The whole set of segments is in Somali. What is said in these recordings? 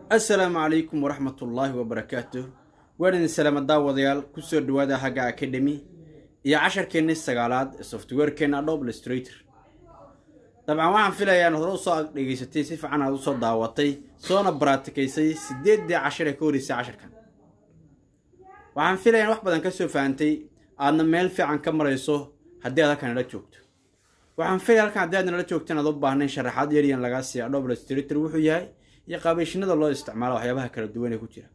assalaamu calaykum waraxmatullaahi wabarakaatuh waan idin salaama daawadayaal kusoo dhawaada hagga academy iyo casharkeennii sagaalaad ee softwarekeenna adobe illustrator dabcan waxaan filayaa inaad hore usoo dhegaysatay si fiican aad usoo daawatay soona baraatikaysay sideeddii cashar ee ka horeysay casharkan waxaan filayaa in wax badan ka soo fahantay aadna meel fiican ka marayso haddii aad halkan nala joogto waxaan filaya halkan haddii aad nala joogto inaad u baahnayn sharaxaad yaryan lagaa siiya adobe illustrator wuxuu yahay iyo qaabeyshinada loo isticmaalo waxyaabaha kala duwan ee ku jira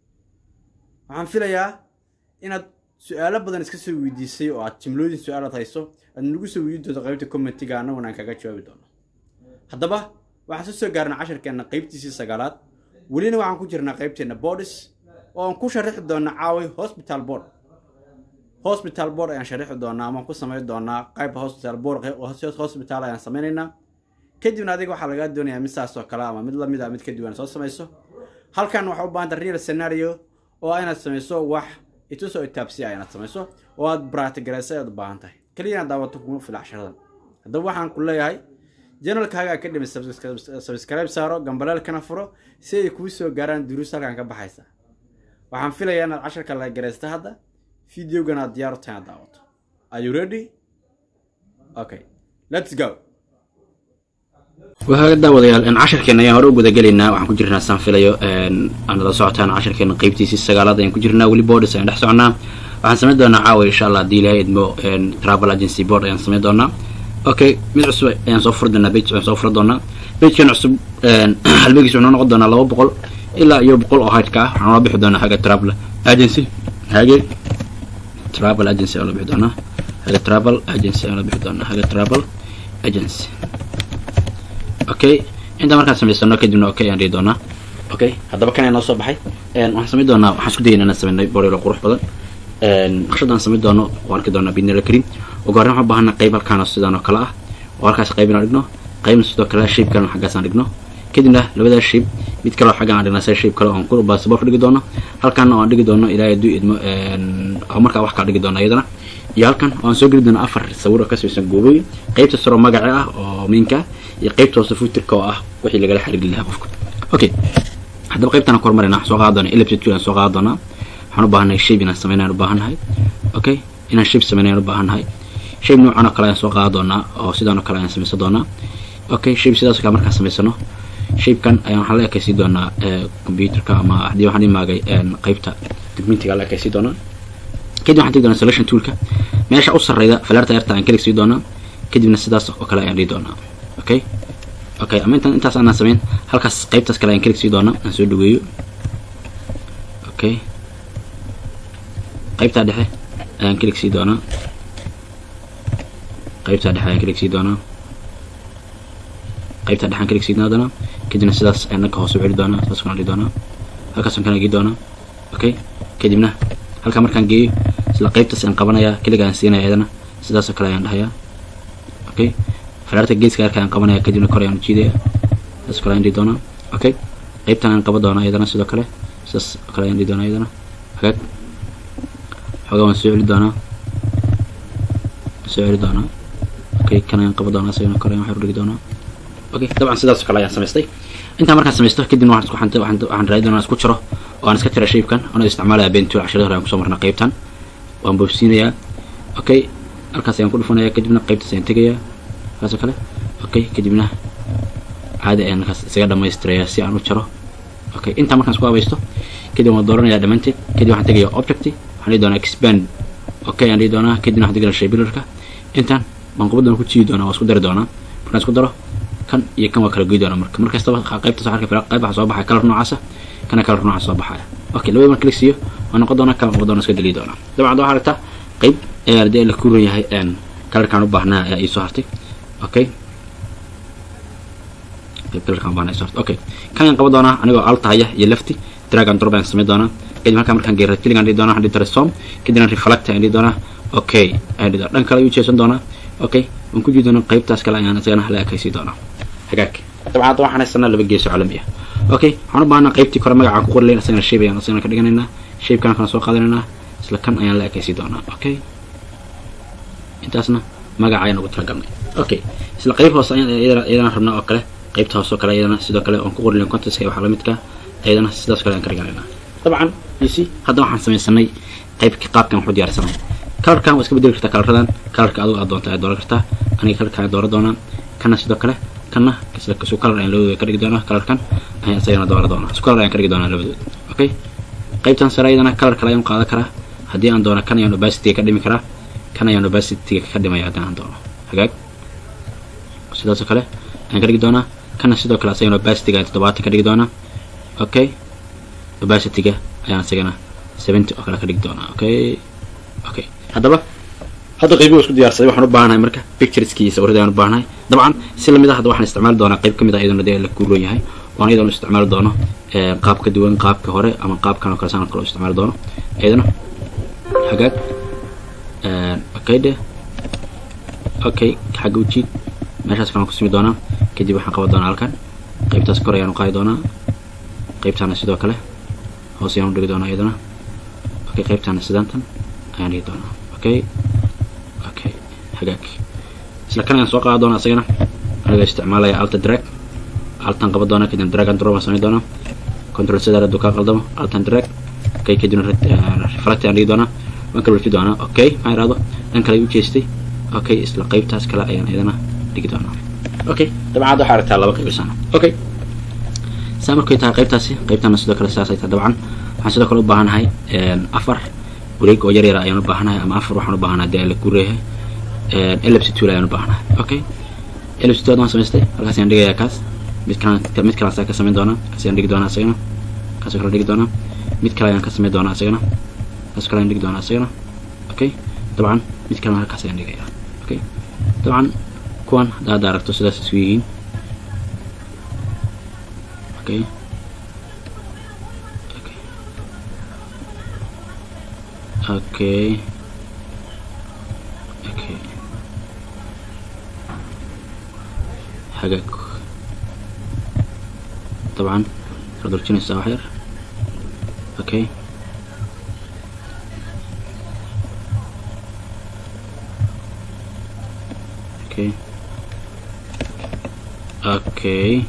waxaan filayaa inaad su-aalo badan iska soo weydiisay oo aad jimlooyin su-aalaad hayso aad nagu soo weydiin doonto qaybta commentiga annaguna aan kaga jawaabi doono haddaba waxaan soo soo gaarnay casharkeenna qaybtiisii sagaalaad welina waxaan ku jirnaa qaybteenna bordis oo aan ku sharaxi doona caaway hospital board hospital board ayaan sharaxi doonaa amaan ku samayn doonaa qaybta hospital board hospital ayaan sameynaynaa kadibna adiga waxaa lagaa doonayaa mid saas oo kale ama mid lamid a mid ka duwan soo samayso halkan waxaa u baahanta real scenario oo inaad samayso wax itusoo itaabsiya inaad samayso oo aad bratigaraysa ayaad u baahan tahay keliya inaad daawato kuma fila casharadan haddaba waxaan ku leeyahay janalkaaga academy subscribe saaro gambaleelkana furo si ay kuu soo gaaraan duruus halkan ka baxaysa waxaan filayaa inaad casharka la garaysta hadda videogan aad diyaar u tahay inaad daawato are you ready okay let's go waxaa daawadayaal casharkeena ayaan hore u gudagelaynaa waxaan ku jirnaa saan filayo aanala socotaan casharkeena qeybtiisii sagaalaad ayaan ku jirnaa weli borders ayaan dhex soconaa waxaan samayn doonaa caawa insha allah haddii ilahay idmo travel agency board ayaan samayn doonaa okay mid cusub ayaan soo furi doonaa page ayaan soo furi doonaa pagekan cusub halbegiis wuxuu noqon doonaa laba boqol ilaa iyo boqol oo haydhka ah waxaan la bixi doonaa haga travel agency hage travel agency ayaan la bixi doonaa haga travel agency ayaan la bixi doonaa haga travel agency okay intaa markaan samaysano kadibna okay ayaan dhihi doonaa okay haddaba kan noo soo baxay waxaan samayn doonaa waxaan isku dayayna inaan samaynay borelo qurux badan naqshadaan samayn doono waan arki doonaa bidnila karim ugu horreyn waxaan baahana qayb halkaan sidaan oo kale ah oo halkaas qayb inaan dhigno qaybna sidoo kale shape kalena xaggaasaan dhigno kadibna labadaas shape mid kaleo xaggaan aan dhignaa sida shape kale oon ku baasabor dhigi doono halkaana oo aan dhigi doono ilaahay hadduu idmo oo markaa wax kala dhigi doono iyadana iyo halkan oo aan soo geli doono afar sawir oo ka samaysan goobooyin qaybta saro magaci ah oo miinka iyo qaybta hoose futurka oo ah wixii lagala xiriiri lahaa qofka okay haddaba qaybtaan ku hormarina waxaan soo qaada doonaa ellipse tool aan soo qaada doonaa waxaan u baahannahay shape inaan sameynayaan u baahannahay okay inaan shape sameynayaan u baahannahay shape noocan oo kale ayaan soo qaada doonaa oo sidaan oo kale ayaan samaysan doonaa okay shape sidaas oo kale markaan samaysano shapekan ayaan waxaan la ekaysiin doonaa computerka ama haddii waxaan imaagay qaybta documentiga la ekaysiin doonaa kadib waxaan tegi doonaa selection toolka meesha u sarreyda falarta erta aan kelig sii doonaa kadibna sidaas oo kale ayaan dhihi doonaa okay okay ama intaan intaas aanaan samayn halkaas qaybtaas kale ayaan kelig sii doonaa aan soo dhaweeyo okay qaybtaa dhexe ayaan kelig sii doonaa qaybtaa dhexe ayaan kelig sii doonaa qaybtaa dhexe aan kelig sii doonaa kadibna sidaas ayaan dhanka hoose u celi doonaa sidaas kana dhihi doonaa halkaasaan kana gei doonaa okay kadibna halkaa markaan geeyo isla qaybtaas ayaan qabanayaa keliga ayaan siinaya iyadana sidaasoo kale ayaan dhahayaa okay falaarta geeska yarka ayaan qabanaya kadibna kor ayaan ujiidaya sidaas kale ayaan dhihi doonaa okay qaybtan ayaan qaban doonaa iyadana sidoo kale sidaas oo kale ayaan dhihi doonaa iyadana hagaag xoogaa waan soo celi doonaa soo celi doonaa okay kan ayaan qaban doonaa isagana kor ayaan waxyar udhigi doonaa okay dabcan sidaas oo kale ayaan samaystay intaa markaan samaysto kadibna waxaan isku xanta waxaan waxaan raadi doonaa isku jiro oo aan iska tira shapekan anoo isticmaalaya bentool casharada hore aan kusoo marnaa qaybtan waan boobsiinayaa okay halkaas ayaan ku dhufanayaa kadibna qaybtaas ayaan tegayaa kaasoo kale okay kadibna caadi ayaan markaas isaga dhamaystirayaa si aan u jaro okay intaa markaan isku habaysto kadib waan dooranayaa dhammaanteed kadib waxaan tegayaa object waxaan dhihi doonaa expand okay aan dhihi doonaa kadibna waxaan tegayaa shapebuilderka intaan baan qubadan ku jiidi doonaa waa isku dari doonaa markaan isku daro kan iyo kan waa kala goy doonaa marka markastaba qaybtaas waxaa arka qayb waxaa soo baxaya kalar noocaasa kana kalar noocaas soo baxaya okay labada marka click siiyo waa noqon doonaa kan noqon doonaa iska deliyi doonaa dabcan waxaa aragtaa qayb ayaa hadii la kuran yahay kalarkaan u baahnaa ayaa ii soo hartay okay qayb kalarkaan u baahnaa ii soo hartay okay kan ayaan qaban doonaa anigoo altahaya iyo lefty drag and drop ayaan samayn doonaa kadib halkaa markaan geeyo filling aan dhihi doonaa waxaan dhihi doonaa som kadibna reflect ayaan dhihi doonaa okay ayaan dhihi doonaa dhan kale ayuu jeesan doonaa okay waan ku jii doonaa qaybtaas kale ayaan isagana hala ekaysii doonaa hagaag dabcan hadda waxaan haysanaa laba geeso caalami ah okay waxaan u baahnaa qaybtii kore magacaan ku qori layn isagana shape ayaan isagana ka dhiganaynaa shapekan kana soo qaadanaynaa isla kan ayaan la ekaysii doonaa okay intaasna magaca ayaan ugu talagalnay okay isla qayb hoose ayaan iyadana rabnaa oo kale qaybta hoose oo kale iyadana sidoo kale oon ku qori layn contestka waxaa lamidka ayadana sidaas kale ayaan ka dhiganaynaa dabcan you see hadda waxaan samaysanay qaybka qaabkan waxu diyaarsanay kalarkan waa iska bedeli kartaa kalaradan kalarka adigo aad doonta ayaad dooran kartaa aniga kalarka ayaan dooran doonaa kana sidoo kale kana isu kalar ayaan labadooda ka dhigi doonaa kalarkan ayaan isagana dooran doonaa isu kalar ayaan ka dhigi doonaa labadooda okay qaybtan sare ayadana kalar kale ayaan qaadan karaa haddii aan doono kan ayaan obacity ka dhimi karaa kan ayaan obacity ka dhimaya haddii aan doono hagaag sidaasoo kale ayaan ka dhigi doonaa kana sidoo kale asagana obacityga ayaan toddobaatan ka dhigi doonaa okay obacityga ayaan isagana seventy oo kale ka dhigi doonaa okay okay haddaba hadda qaybiga isku diyaarsaday waxaan u baahanahay marka pictureski iyo sawirada ayaan u baahanahay dabcan si lamid ah hadda waxaan isticmaali doonaa qayb ka mid ah iyadana dee la kuuroon yahay waan iyadana isticmaali doono qaab ka duwan qaabka hore ama qaabkan oo kale saan kale isticmaali doono iyadana hagaag okay de okay xagga ujiid meeshaas kalaan ku simi doonaa kadib waxaan qaban doonaa halkan qaybtaas kor ayaan u qaadi doonaa qaybtaana sidoo kale hoos ayaan u dhigi doonaa iyadana okay qaybtaana sidaantan ayaan dhigi doonaa okay okay hagaag isla kan ayaan soo qaadi doonaa isagana aniga isticmaalaya alta drag altan qaban doonaa kadibna drag and drop aan samayn doonaa control sidaa hadduu kaa qaldamo altan drag okay kadibna reflect ayaan dhigi doonaa waan kala warfi doonaa okay maxaa irahdo dhan kale u jeestay okay isla qaybtaas kale ayaan iyadana dhigi doonaa okay dabcan hadda waxaa aragtaa laba qayb isana okay saa markay tahay qaybtaasi qaybtana sidoo kale sidaas ay tahay dabcan waxaan sidoo kale u baahanahay afar wareeg oo yar yara ayaan u baahanahay ama afar waxaan u baahanahay dee la gureeyahay ellipse tool ayaan u baahanahay okay ellipse tool waan samaystay halkaas ayaan dhigayaa kaas mid kalaan mid kalaan saa ka samayn doonaa kaas ayaan dhigi doonaa isagana kaasoo kale dhigi doonaa mid kale ayaan ka samayn doonaa isagana kaasoo kale ayaan dhigi doonaa isagana okay dabcan mid kalena halkaas ayaan dhigayaa okay dabcan kuwan hadda hadda aragto sidaas isu yihiin okay okay okay hagaag dabcan waxaad durjinaysaa wax yar okay okay okay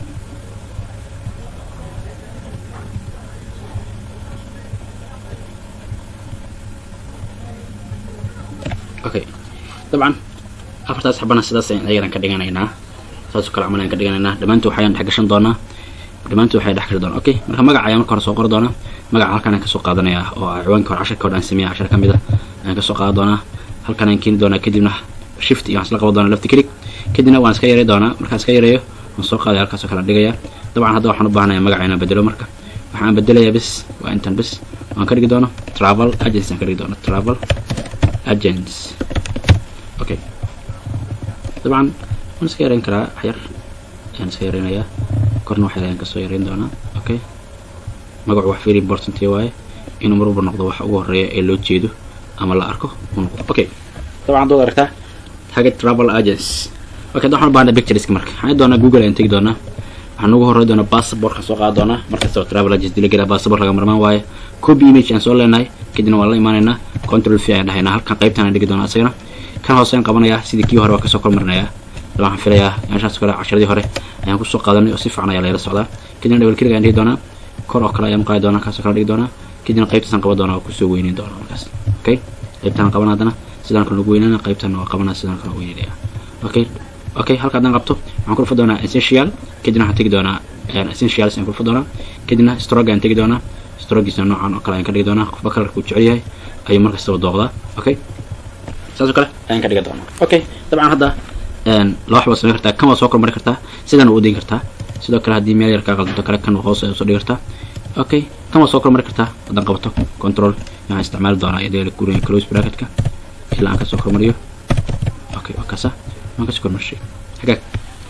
okay dabcan afartaas xabana sidaas ayaan ayagan ka dhiganaynaa saasoo kale camal ayaan ka dhiganaynaa dhammaantood waxayaan dhex gashan doonaa dhammaantood waxay dhex gashi doonaa okay marka magaca ayaan marka hore soo qori doonaa magaca halkan ayaan kasoo qaadanayaa oo ah ciwaanka hore casharka hore aan sameeya cashar ka mid ah ayaan kasoo qaadan doonaa halkan ayaan keeni doonaa kadibna shift iyo waan isla qaban doonaa lafti kelig kadibna waan iska yaray doonaa markaan iska yareeyo waan soo qaadaya halkaasoo kale aan dhigaya dabcan hadda waxaan u baahanayaa magaca inaan bedelo marka waxaan bedelayaa bis waa intan bis waan ka dhigi doono travel agency aan ka dhigi doono travel agents okay dabcan waan iska yareyn karaa waxyar ayaan iska yareynayaa korna waxyar ayaan kasoo yareyn doonaa okay magacu wax very important waaye inuu mar walba noqdo waxa ugu horeeya ee loo jeedo ama la arko uu noqdo okay dabcan haddaad aragtaa target travel agents okay hadda waxaan u baahnaa pictureska marka waxaan doonaa google ayaan tegi doonaa waxaan ugu horey doonaa passportka soo qaadi doonaa markastaba travel agents dila gelaa passport laga marmaan waaye copy image aan soo leenahay kadibna waan la imaanaynaa control v ayaan dhahaynaa halkan qaybtan aan dhigi doonaa isagana kan hoose ayaan qabanayaa sidii kii hore waa kasoo kormarinayaa daba waxaan filayaa meeshaas kale casharadii hore ayaan kusoo qaadanay oo si fiican ayaa layla socdaa kadibna double click ayaan dhigi doonaa kor oo kale ayaan qaadi doonaa kaasoo kale dhigi doonaa kadibna qaybtaasaan qaban doonaa oo kusoo weyneyn doonaa markaas okay qaybtaan qaban haddana sidaan kale ugu weynana qaybtan waa qabanaa sidaan kale weynanaya okay okay halka haddaan qabto waxaan ku dhufa doonaa essential kadibna waxaan tegi doonaa essentials ayaan ku dhufa doonaa kadibna stroke ayaan tegi doonaa strogiisna noocan oo kale ayaan ka dhigi doonaa qofba kalarka uu jecel yahay ayuu markastaba dooqdaa okay saas oo kale ayaan ka dhigi doonaa okay dabcan hadda laba waxbaad samayn kartaa kan waa soo kormari kartaa sidaan u dhigi kartaa sidoo kale haddii meel yar kaa qaldanto kale kan hoos ay usoo dhigi kartaa okay kan waa soo kormari kartaa haddaan qabato control waxaan isticmaali doonaa iyadoo la guuraya close bracketka ilaa aan kasoo kormariyo okay waa kaasa waan kasoo kormarshay hagaag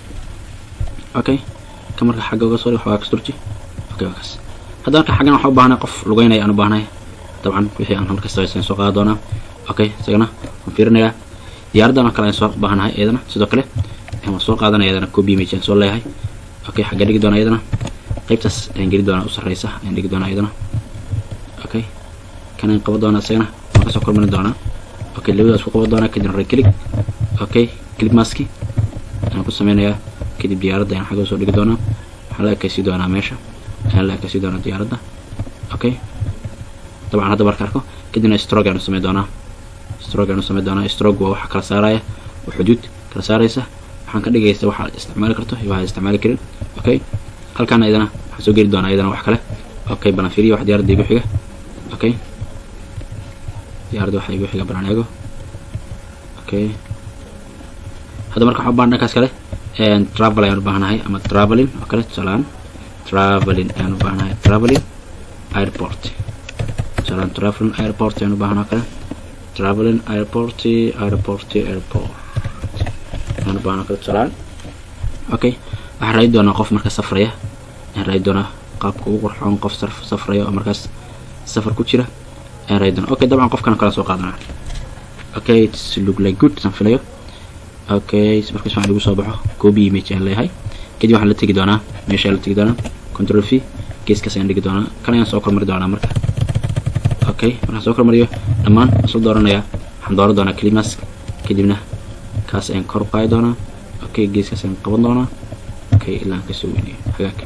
okay kan marka xagga uga soo dhig waxbaa kasturji okay waa kaas hadda marka xaggan waxaan u baahnay qof lugeynaya aan u baahnay dabcan wixii aan halkasta aysan soo qaadi doonaa okay isagana waan fiirinayaa diyaaraddan oo kale ayaan soo baahanahay iyadana sidoo kale waan soo qaadanaya iyadana copy image aan soo leeyahay okay xagga dhigi doonaa iyadana qaybtaas ayaan geli doonaa u sarreysa ayaan dhigi doonaa iyadana okay kan ayaan qaban doonaa isagana waan kasoo kormarin doonaa okay labadaas ku qaban doonaa kadibna right click okay click maski ayaan ku sameynayaa kadib diyaaradda ayaan xagga soo dhigi doonaa waxaan la ekaysii doonaa meesha ayaan la ekaysi doonaa diyaaradda okay dabcan hadda marka arko kadibna stroke aanu samey doonaa stroke aanu samey doonaa stroke waa waxa kala saaraya waa xuduud kala saaraysa waxaan ka dhigaysa waxaad isticmaali karto iyo waxaad isticmaali karin okay halkaana idana waxaan soo geli doonaa iyadana wax kale okay balan fiiriya wax diyaaradda igu xiga okay diyaaradda waxa igu xiga balan eego okay hadda marka waxaan u baahan dhankaas kale travel ayaan u baahanahay ama traveling oo kale tusaalaan traveling ayaan u baahanahay traveling airport tusaalaan traveling airport ayaan u baahanahay kale traveling airport airport airport ayaan u baahanahay kale tusaalaan okay waxaan raadi doonaa qof marka safraya ayaan raadi doonaa qaabka ugu qurxoon qof safraya oo markaas safar ku jira ayaan raadi doonaa okay dabcan qofkan kala soo qaadanaa okay it's look like good san filayo okay markaas waxaan igu soo baxo copy image ayaan leeyahay kadib waxaan la tegi doonaa meesha la tegi doonaa control v geeskaas ayaan dhigi doonaa kan ayaan soo kormari doonaa marka okay markaan soo kormariyo dhammaan soo dooranayaa waxaan dooran doonaa climask kadibna kaas ayaan kor u qaadi doonaa okay geeskaas ayaan qaban doonaa okay ilaa aan kasoo weynayo hagaag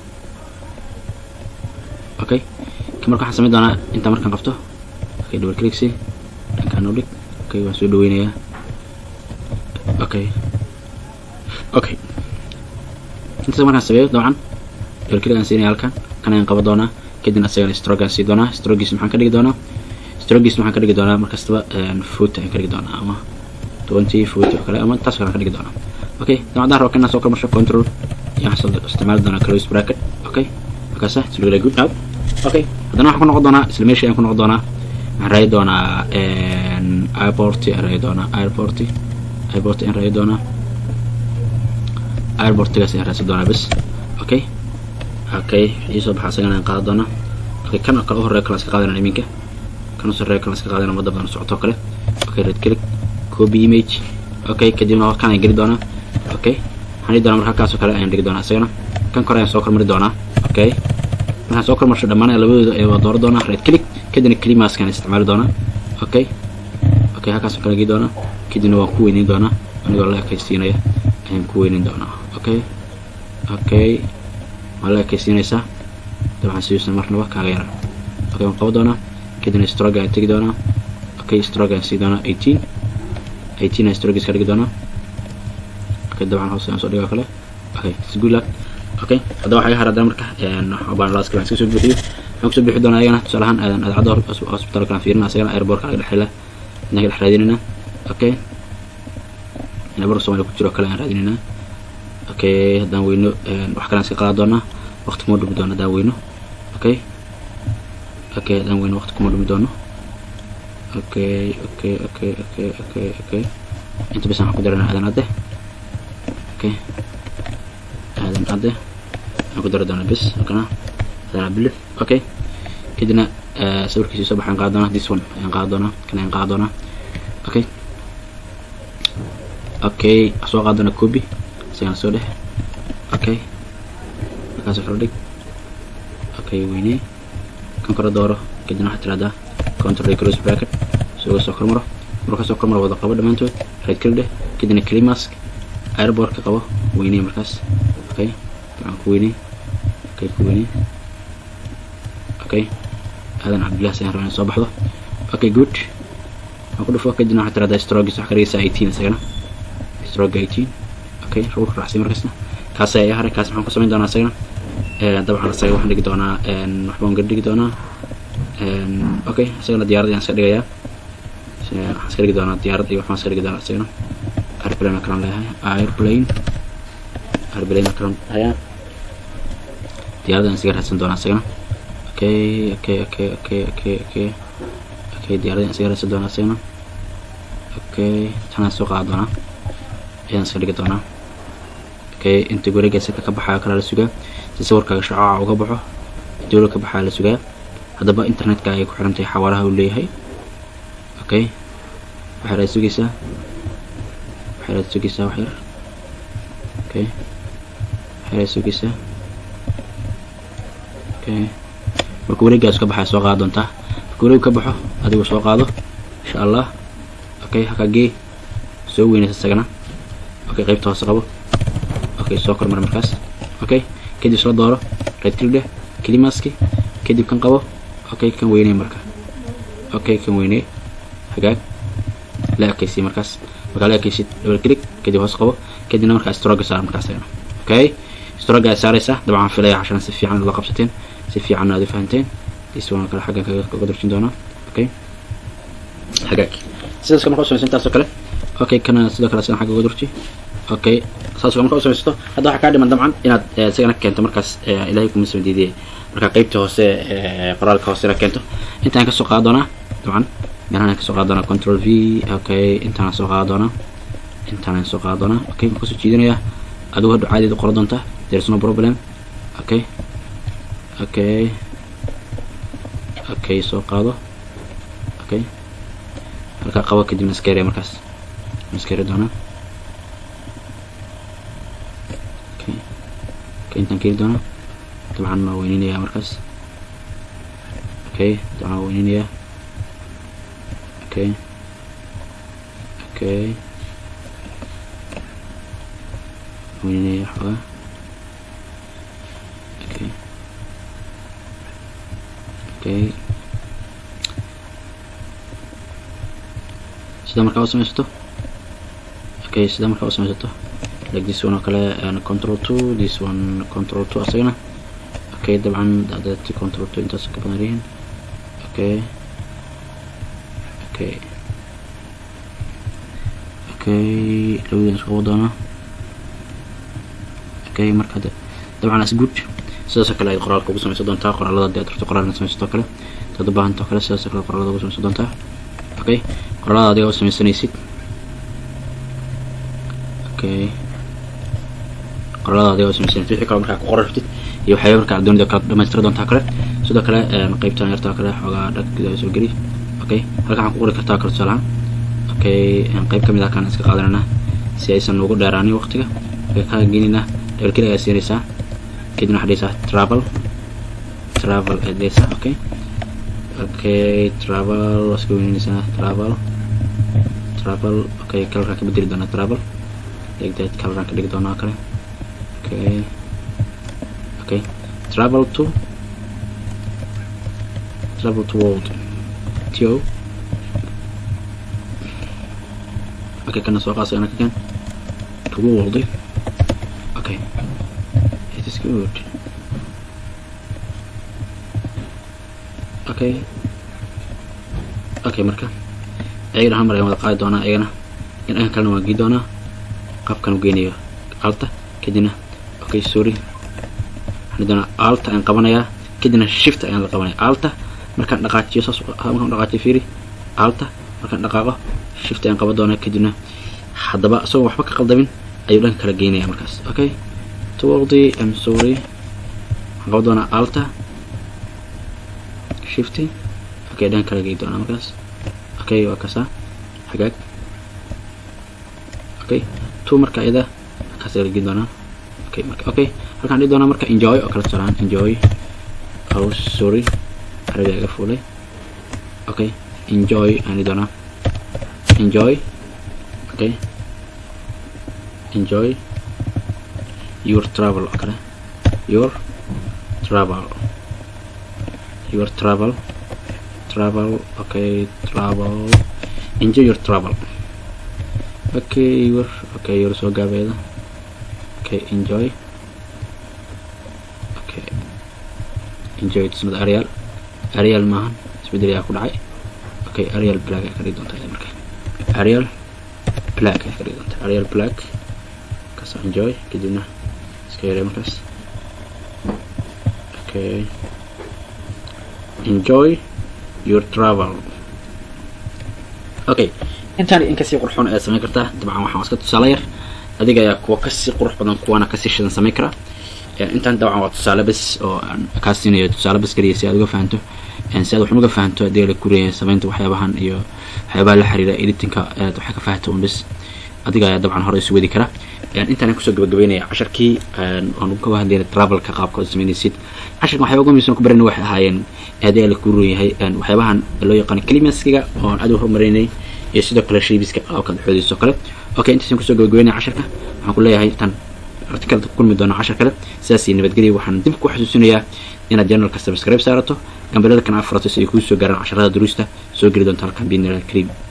okay ka marka waxaan samayn doonaa intaa markaan qabto okay double click dhankaan u dhig okay waan soo dhaweynayaa okay okay intaas markaan sameeyo dabcan double click aan siinaya halkan kan ayaan qaban doonaa kadibna asagana stroke aan sii doonaa strogiis maxaan ka dhigi doonaa strogiis maxaan ka dhigi doonaa markastaba foot ayaan ka dhigi doonaa ama twenty foot oo kale ama taas kale aan ka dhigi doonaa okay dabcan raba kanaan soo kormarsho control ayaan waxaan isticmaali doonaa close bracket okay markaasa it's really good now okay haddana waxaan ku noqon doonaa isla meeshii ayaan ku noqon doonaa waxaan raadi doonaa airport ayaan raadi doonaa airport airport ayaan raadi doonaa airportigaas ayaan raadsan doonaa bes okay okay ii soo baxa asagana ayaan qaadan doonaa okay kan kale u horeeya kala iska qaadanaa iminka kan u sarreeya kala iska qaadanaa wadda badan socoto kale okay red click copy image okay kadibna kan ayaan geli doonaa okay waxaan dhigi doonaa marka halkaas oo kale ayaan dhigi doonaa isagana kan kore ayaan soo kormari doonaa okay markaan soo kormarsho dhammaan labadooda ee waa dooran doonaa red click kadibna climaskan isticmaali doonaa okay okay halkaas oo kale geli doonaa kadibna waan ku weyneyn doonaa anigoo la ekaysiinaya ayaan ku weyneyn doonaa okay okay waa la ekaysiinaysaa dabcan sidiisna marnaba kaaga yara okay waan qaban doonaa kadibna stroke ayaan tegi doonaa okay stroke ayaan sii doonaa eighteen eighteen ayaan stroke iska dhigi doonaa okay dabcan hoos ayaan soo dhigaa kale okay it's good luck okay hadda waxaa iga har haddana marka baan laaska baan iska soo buuxiyo waxaan kusoo buuxi doonaa ayagana tusaale ahaan aadan adcadda hospitalka aan fiirina asagana airbortka laga dhexela inaan ka dhex raadinayna okay airbortka soomaaliya ku jiro kale aan raadinayna okay haddaan weyno wax kale aan iska qaadan doonaa waqti kuma dhumi doono haddaan weyno okay okay haddaan weyno waqti kuma dhumi doono okay okay okay okay okay okay inta bes waxaan ku daranaa aadan adde okay aadan adde waxaan ku dari doonaa bes halkana aadan abilif okay kadibna sawirkiisii soo baxaan qaadan doonaa this one ayaan qaadan doonaa kan ayaan qaadan doonaa okay okay soo qaadan doonaa copy sigaan soo dhex okay markaas wuxuu dhig okay weynee kan kore dooro kadibna waxaad tiraahdaa control close bracket suga soo kormaro marka soo kormaro wada qabo dhammaantood right click dheh kadibna climask airbortka qabo weynee markaas okay dabcan ku weynee okay ku weynee okay aadan cabdillahi sayaan rabaa inay soo baxdo okay good waxaan ku dhufo kadibna waxaad tiraahdaa strogis waxaa ka dhigaysaa eighteen isagana strog eighteen okay ruulka raacsi markaasna kaas ayaa haray kaas maxaan ku samayn doonaa isagana dabcan isaga waxaan dhigi doonaa waxbaan ga dhigi doonaa okay isagana diyaarad ayaan iska dhigayaa waxaan iska dhigi doonaa diyaarad iyo waxbaan iska dhigi doonaa isagana airplane kalan leeyahay airplane airplane kalan hayaa diyaarad ayaan isaga raadsan doonaa isagana okay okay okay okay okay okay okay diyaarad ayaan isaga raadsan doonaa isagana okay tanaan soo qaada doonaa ayaan iska dhigi doonaa okay inta wareega saka ka baxaa kala la sugaa si sawirkaaga shacaaca uga baxo dowla ka baxaa la sugaa haddaba internetka ayay ku xiran tahay xawaaraha uu leeyahay okay waxay raad sugaysaa waxay raad sugaysaa wax yar okay waxay raad sugaysaa okay marka wareegaas ka baxaa soo qaada doontaa marka wareeg ka baxo adigu soo qaado insha allah okay halkaa gee soo weynaysa isagana okay qaybta hoose qabo okay soo kormar markaas okay kadib isla dooro right click dheh climaski kadib kan qabo okay kan weyney marka okay kan weyney hagaag la ekaysi markaas markaa la ekaysid double click kadib hoos qabo kadibna markaa stroga saar markaas ayana okay stroga aad saaraysaa dabcan filaya cashana si fiican la qabsateen si fiican aad u fahanteen this one kale xaggan kaga darjin doonaa okay hagaag sidaas markaa usamaysa intaasoo kale okay kana sidoo kale asana xagga uga durji okay saas markaa usamaysato hadda waxaa kaa dhiman dabcan inaad isagana keento markaas ilaahay kuma soo diidiyay markaa qeybta hoose qoraalka hoose inaad keento intaan kasoo qaada doonaa dabcan meelahan kasoo qaada doonaa control v okay intaan soo qaada doonaa intaan soo qaada doonaa okay ma kusoo jiidinayaa adigu hadhu caadied qoran doontaa there is no problem okay okay okay soo qaado okay halkaa qabo kadib maskeere markaas maskeere doonaa okay okay intaan keeni doonaa dabcan waa weyninayaa markaas okay dabcan waa weyninayaa okay okay weyninayaa xoogaa okay okay sida markaa u samaysato okay sida markaa u samaysato like this one oo kale control two this one control two asagana okay dabcan dadati control two intaas ka badan yihiin okay okay okay labadan isku qabo doonaa okay marka dabcan as good sidaasoo kale aad qoraalka ugu samaysan doontaa qoraalada hadii aad rabto qoraalna samaysato kale dad u baahantao kale sidaasoo kale qoraalada ugu samaysan doontaa okay qoraalada adiga u samaysanaysid okay qoraalada adiga u samaysanaysid wixii kale markaa ku qoran rabtid iyo waxyaaba markaa doonida kala dhamaystira doontaa kale sidoo kale qeybtan yartaa kale xoogaa dhag gudaha soo geli okay halka waxaan ku qori kartaa kale tusaalahaan okay qeyb kamid ah kaan iska qaadanana si aysan ugu dheeraanin waqtiga okay kaa gelinaa double click ayaa siinaysaa kadibna waxaa dhehaysaa travel travel aad dhehaysaa okay okay travel waa iska weynaysaa travel travel okay colorkaan ka bedeli doonaa travel like that colorkaan ka dhigi doonaa kale okay okay travel to travel to world to okay kana soo qaasay ana ka keen to world okay it is good okay okay marka ayagana hal mar ayaan wada qaadi doonaa ayagana in dhankan kalena waan gii doonaa qaabkan u geynayo alta kadibna okay sorry waxaan doonaa alta ayaan qabanayaa kadibna shift ayaan la qabanaya alta markaan dhaqaajiyo saas markaan dhaqaajiyo fiiri alta markaan dhaqaaqo shift ayaan qaban doonaa kadibna haddaba isagoo waxba ka qaldamin ayuu dhanka kala geynaya markaas okay towaldi am sorry waxaan qaban doonaa alta shifty okay dhanka kala gey doonaa markaas okay waa kasaa hagaag okay two marka iyada halkaas la gei doonaa okay marka okay halkaan dhihi doonaa marka enjoy oo kala tusalaan enjoy oh sorry carabiga iga fuulay okay enjoy aan dhihi doonaa enjoy okay enjoy your travel oo kale your travel your travel travel okay travel enjoy your travel okay your okay your soo gaabeeda okay enjoy okay enjoy it's not arial arial maahan isbedel ayaa ku dhacay okay arial black ayaa ka dhigi doontaa marka arial black ayaa ka dhigi doontaa arial black kaas enjoy kadibna iska yaree markaas okay enjoy your travel okay intaan in kasii qurxoon ayaad samayn kartaa dabcan waxaan iska tusaale yar adiga ayaa kuwa kasii qurux badan kuwana kasii shidan samayn kara intaan dabcan waa tusaale bes oo aan kaa siinayo tusaale bes keliya si aad uga fahanto si aad waxan uga fahanto hadii la kureeya samaynta waxyaabahan iyo waxyaabaha la xiriira editinka aad waxay ka fahanto un bes adiga ayaa dabcan hore isu wadi kara intaan kusoo gabagabeynaya casharkii aan ka hadlayna travelka qaabka oo samaynaysid casharkan waxyaaba ugu muhiimsan ku barayna waxay ahaayeen hadii la ku yahay waxyaabahan loo yaqaano climaskiga oo aan aad u horumarinay iyo sidoo kale shaybiska qaabka xoodiisa oo kale okay intaasaan kusoo gabagabeynaya casharka waxaan ku leeyahay tan artikalka ku kulmi doona cashar kale sidaasii nabadgelya waxaan dib ku xasuusinayaa inaad janalka subscribe saarato gambalada kan afurato si ay kuu soo gaaraan casharada duruusta soo geli doonta halkan biidnillah kariim